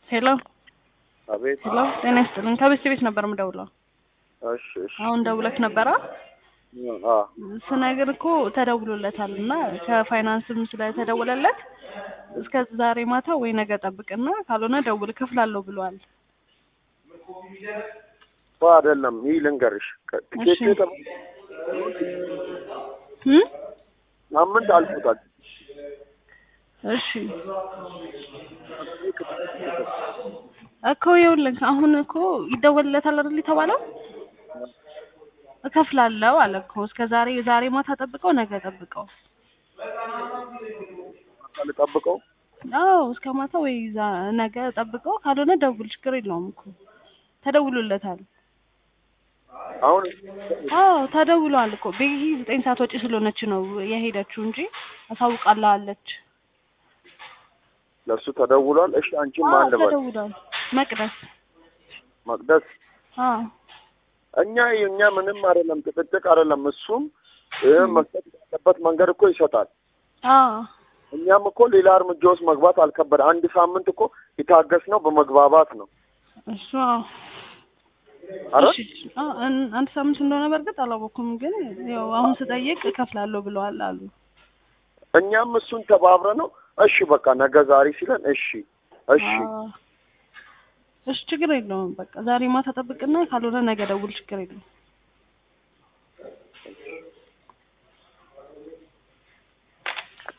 ሄሎ አቤት። ሄሎ፣ ጤና ይስጥልኝ። ከቤት ቤት ነበር የምደውለው። እሺ እሺ። አሁን ደውለክ ነበራ? አ ስነግር እኮ ተደውሎለታል እና ከፋይናንስም ስለተደወለለት እስከ ዛሬ ማታ ወይ ነገ ጠብቅና ካልሆነ ደውል እከፍላለሁ ብለዋል። እኮ አይደለም። ይህ ልንገርሽ ከ- እሺ። ቲኬቱ የጠ- እም? ሳምንት አልፎታል። እሺ እኮ ይኸውልህ አሁን እኮ ይደወልለታል አይደል የተባለው? እከፍላለሁ አለ እኮ እስከ ዛሬ ዛሬ ማታ ጠብቀው ነገ ጠብቀው። ልጠብቀው። አዎ እስከ ማታ ወይ ዛ- ነገ ጠብቀው፣ ካልሆነ ደውል፣ ችግር የለውም እኮ ተደውሎለታል። አሁን አዎ ተደውሏል እኮ ቤኪ ዘጠኝ ሰዓት ወጪ ስለሆነች ነው የሄደችው እንጂ አሳውቃለች። ለእሱ ተደውሏል። እሺ አንቺ ማን ልበል? ተደውሏል። መቅደስ መቅደስ አዎ እኛ እኛ ምንም አይደለም፣ ጭቅጭቅ አይደለም። እሱም ይህ መስጠት ያለበት መንገድ እኮ ይሰጣል። አዎ እኛም እኮ ሌላ እርምጃ ውስጥ መግባት አልከበደ። አንድ ሳምንት እኮ የታገስ ነው በመግባባት ነው። እሱ አዎ አረ እሺ፣ አዎ፣ አን- አንድ ሳምንት እንደሆነ በእርግጥ አላወኩም፣ ግን ያው አሁን ስጠይቅ እከፍላለሁ ብለዋል አሉ። እኛም እሱን ተባብረ ነው እሺ በቃ ነገ ዛሬ ሲለን እሺ እሺ አዎ። እሺ ችግር የለውም። በቃ ዛሬ ማታ ጠብቅና ካልሆነ ነገ ደውል፣ ችግር የለውም።